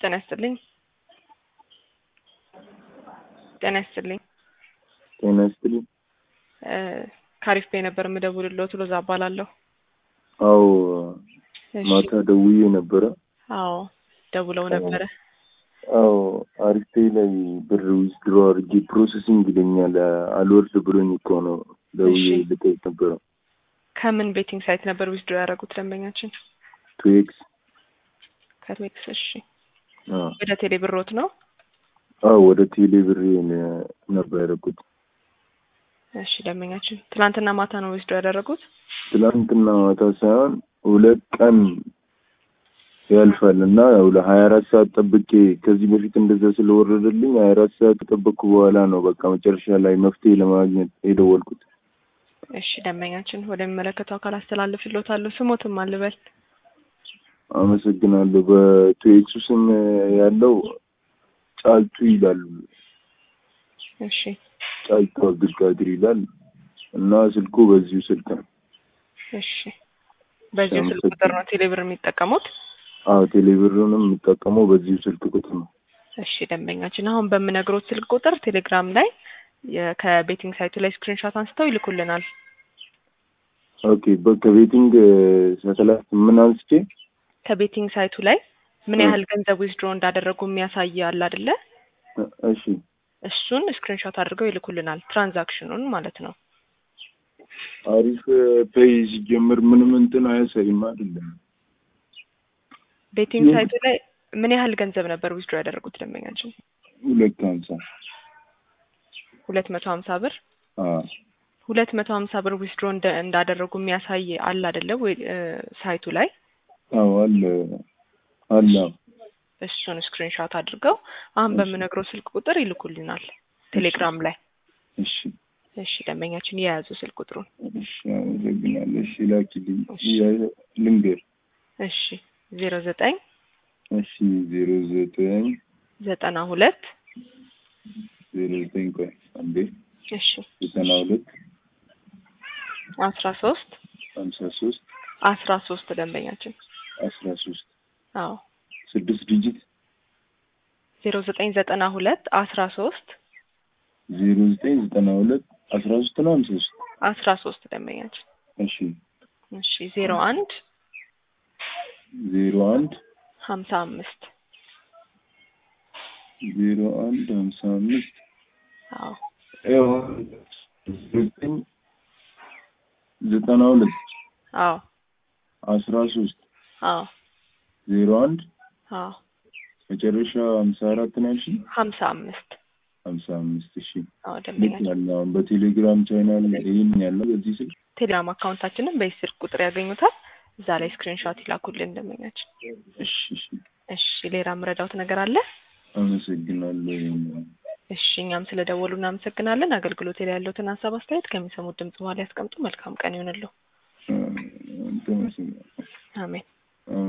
ጤና ይስጥልኝ። ጤና ይስጥልኝ። ጤና ይስጥልኝ። ካሪፍ ቤ ነበር የምደውልልዎት ሎዛ እባላለሁ። አዎ እሺ። ማታ ደውዬ ነበረ። አዎ ደውለው ነበረ። አዎ አሪፍ ፔይ ላይ ብር ዊዝድሮ አድርጌ ፕሮሰሲንግ ይለኛል አልወርድ ብሎኝ እኮ ነው ደውዬ እሺ። ልጠይቅ ነበረ። ከምን ቤቲንግ ሳይት ነበር ዊዝድሮ ያደረጉት ደንበኛችን? ቱ ኤክስ ከትዌክስ። እሺ። አዎ ወደ ቴሌ ብሮት ነው? አዎ ወደ ቴሌ ብሬ ነ- ነበር ያደረኩት። እሺ ደንበኛችን ትናንትና ማታ ነው ዊዝድሮ ያደረጉት? ትናንትና ማታ ሳይሆን ሁለት ቀን ያልፋል እና ያው ለሀያ አራት ሰዓት ጠብቄ ከዚህ በፊት እንደዛ ስለወረደልኝ ሀያ አራት ሰዓት ከጠበቅኩ በኋላ ነው በቃ መጨረሻ ላይ መፍትሄ ለማግኘት የደወልኩት። እሺ ደንበኛችን ወደሚመለከተው አካል አስተላልፍልዎታለሁ። ስሞትም አልበል። አመሰግናለሁ። በቱኤክሱ ስም ያለው ጫልቱ ይላል። እሺ ጫልቱ አብዱልቃድር ይላል እና ስልኩ በዚሁ ስልክ ነው። እሺ። በዚሁ ስልክ ቁጥር ነው ቴሌ ብር የሚጠቀሙት? አዎ ቴሌብርንም የምጠቀመው በዚሁ ስልክ ቁጥር ነው። እሺ ደንበኛችን አሁን በምነግሮት ስልክ ቁጥር ቴሌግራም ላይ የ- ከቤቲንግ ሳይቱ ላይ ስክሪንሾት አንስተው ይልኩልናል። ኦኬ በ- ከቤቲንግ ሳተላይት ምን አንስቼ ከቤቲንግ ሳይቱ ላይ ምን እ። ያህል ገንዘብ ዊዝድሮ እንዳደረጉ የሚያሳይ አለ አይደለ? እሺ እሱን ስክሪንሾት አድርገው ይልኩልናል። ትራንዛክሽኑን ማለት ነው። አሪፍ ፔይ ሲጀምር ምንም እንትን አያሳይም አይደለም። ቤቲንግ ምን? ሳይቱ ላይ ምን ያህል ገንዘብ ነበር ዊዝድሮ ያደረጉት ደንበኛችን? ሁለት ሀምሳ ሁለት መቶ ሀምሳ ብር አዎ ሁለት መቶ ሀምሳ ብር ዊዝድሮ እንደ- እንዳደረጉ የሚያሳይ አለ አይደለ? ወይ እ፣ ሳይቱ ላይ አዎ አለ አለ እሱን ስክሪንሾት አድርገው አሁን እሺ። በምነግረው ስልክ ቁጥር ይልኩልናል ቴሌግራም ላይ። እሺ እሺ ደንበኛችን የያዙ ስልክ ቁጥሩን። እሺ አመሰግናለሁ። እሺ ላኪልኝ እሺ። ያ- ልንገር እሺ ዜሮ ዘጠኝ እሺ ዜሮ ዘጠኝ ዘጠና ሁለት ዜሮ ዘጠኝ ቆይ አንዴ እሺ ዘጠና ሁለት አስራ ሶስት ሀምሳ ሶስት አስራ ሶስት ደንበኛችን አስራ ሶስት አዎ ስድስት ዲጂት ዜሮ ዘጠኝ ዘጠና ሁለት አስራ ሶስት ዜሮ ዘጠኝ ዘጠና ሁለት አስራ ሶስት ነው ሀምሳ ሶስት አስራ ሶስት ደንበኛችን እሺ እሺ ዜሮ አንድ ዜሮ አንድ ሀምሳ አምስት ዜሮ አንድ ሀምሳ አምስት አዎ ያው ዘጠኝ ዘጠና ሁለት አዎ አስራ ሶስት አዎ ዜሮ አንድ አዎ መጨረሻ ሀምሳ አራት ነው ያልሽኝ? ሀምሳ አምስት ሀምሳ አምስት እሺ አዎ ልክ ደንበኛችን ያለ አሁን በቴሌግራም ቻናል ይህን ያለው በዚህ ስልክ ቴሌግራም አካውንታችንን በዚህ ስልክ ቁጥር ያገኙታል። እዛ ላይ ስክሪንሾት ይላኩልን ደንበኛችን። እሺ እሺ እሺ ሌላ ምረዳውት ነገር አለ? አመሰግናለሁ። እሺ እኛም ስለደወሉ እናመሰግናለን። አገልግሎት ላይ ያለውትን ሀሳብ አስተያየት ከሚሰሙት ድምጽ በኋላ ያስቀምጡ። መልካም ቀን ይሆንልዎ። አ- አንተ መሰግናለሁ። አሜን።